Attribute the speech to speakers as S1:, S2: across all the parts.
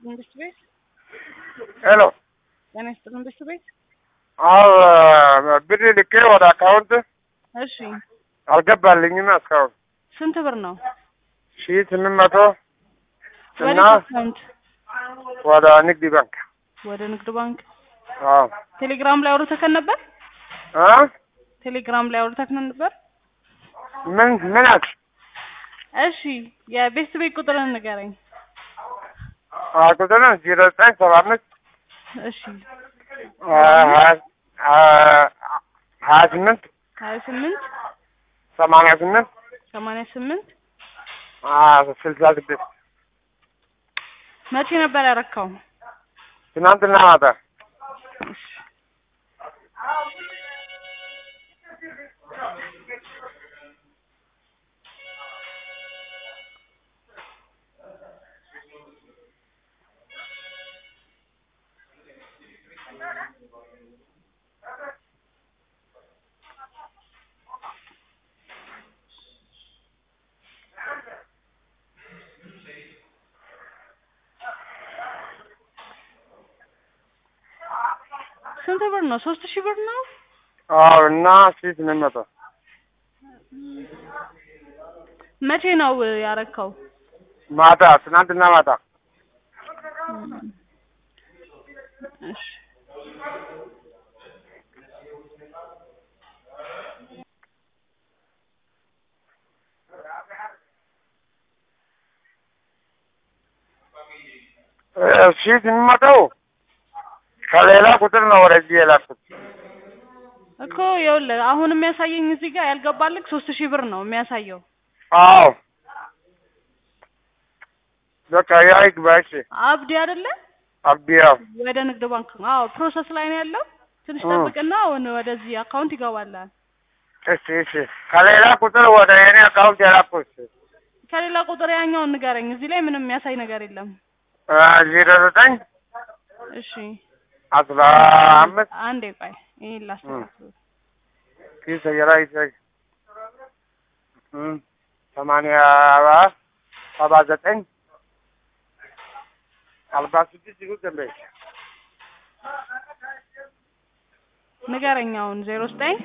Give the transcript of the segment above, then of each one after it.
S1: መንግስት ቤት
S2: ሄሎ
S1: ጤና ይስጥልን መንግስት ቤት
S2: አዎ ብር ልኬ ወደ አካውንት
S1: እሺ
S2: አልገባልኝም እስካሁን
S1: ስንት ብር ነው
S2: ሺ ስምንት መቶ
S1: ወደ
S2: እና
S1: አካውንት
S2: ወደ ንግድ ባንክ
S1: ወደ ንግድ ባንክ
S2: አዎ
S1: ቴሌግራም ላይ አውርተከን ነበር
S2: አ
S1: ቴሌግራም ላይ አውርተከን ነበር
S2: ምን ምን አልሽ?
S1: እሺ የቤት ቤት ቁጥርን ንገረኝ
S2: አ ቁጥር ዜሮ ዘጠኝ ሰባ አምስት
S1: እሺ
S2: አ ሀያ አ- ሀያ ስምንት
S1: ሀያ ስምንት
S2: ሰማንያ ስምንት
S1: ሰማንያ ስምንት
S2: አ ስልሳ ስድስት
S1: መቼ ነበር ያረካው
S2: ትናንትና ማታ
S1: እሺ ስንት ብር ነው ሶስት ሺህ ብር ነው
S2: አዎ እና ሺ ስምንት መቶ
S1: መቼ ነው ያረካው
S2: ማታ ትናንትና ማታ
S1: እሺ
S2: እ ሺ ስምንት መቶ ከሌላ ቁጥር ነው ወደዚህ የላኩት
S1: እኮ ይኸውልህ አሁን የሚያሳየኝ እዚህ ጋር ያልገባልክ ሶስት ሺህ ብር ነው የሚያሳየው
S2: አዎ በቃ ያ ይግባ እሺ
S1: አብዲ አይደለ
S2: አብዲያ
S1: ወደ ንግድ ባንክ ነው አዎ ፕሮሰስ ላይ ነው ያለው ትንሽ
S2: እ።
S1: ጠብቅና አሁን ወደዚህ አካውንት ይገባላል
S2: እሺ እሺ ከሌላ ቁጥር ወደ የኔ አካውንት የላኩት
S1: ከሌላ ቁጥር ያኛውን ንገረኝ እዚህ ላይ ምንም የሚያሳይ ነገር የለም
S2: እ ዜሮ ዘጠኝ
S1: እሺ
S2: አስራ አምስት
S1: አንዴ ቆይ ይሄን ላስተካክል
S2: ኪስ ሰየራ ይሰይ እም ሰማንያ ሰባ ዘጠኝ አርባ ስድስት ይሁን ደንበይ
S1: ንገረኝ አሁን ዜሮ ዘጠኝ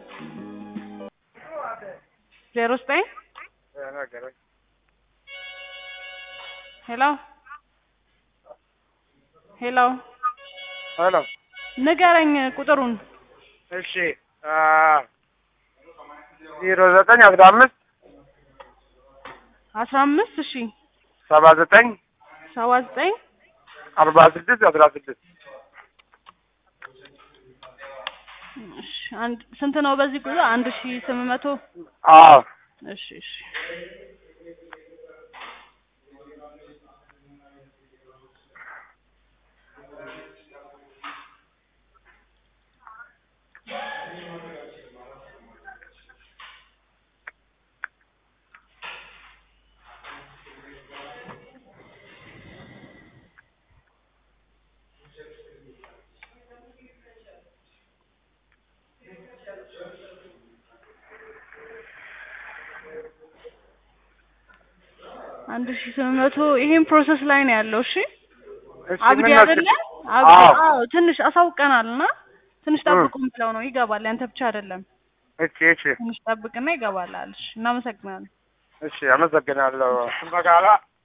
S1: ዜሮ ዘጠኝ ሄሎ ሄሎ
S2: ሄሎ
S1: ንገረኝ ቁጥሩን
S2: እሺ አ ዜሮ ዘጠኝ አስራ አምስት
S1: አስራ አምስት እሺ
S2: ሰባ ዘጠኝ
S1: ሰባ ዘጠኝ
S2: አርባ ስድስት አስራ ስድስት
S1: እሺ አንድ ስንት ነው በዚህ ቁጥር አንድ ሺ ስምንት መቶ
S2: አዎ
S1: እሺ እሺ አንድ ሺ ስምንት መቶ ይሄን ፕሮሰስ ላይ ነው ያለው እሺ
S2: እሺ
S1: አብዲ
S2: ምን
S1: አይደለ
S2: ነበር?
S1: አብዲ
S2: አዎ
S1: አዎ ትንሽ አሳውቀናል እና ትንሽ
S2: እ።
S1: ጠብቁም ብለው ነው ይገባል ያንተ ብቻ አይደለም
S2: እሺ እሺ
S1: ትንሽ ጠብቅና ይገባላል እሺ እናመሰግናለን
S2: እሺ አመሰግናለሁ በጋላ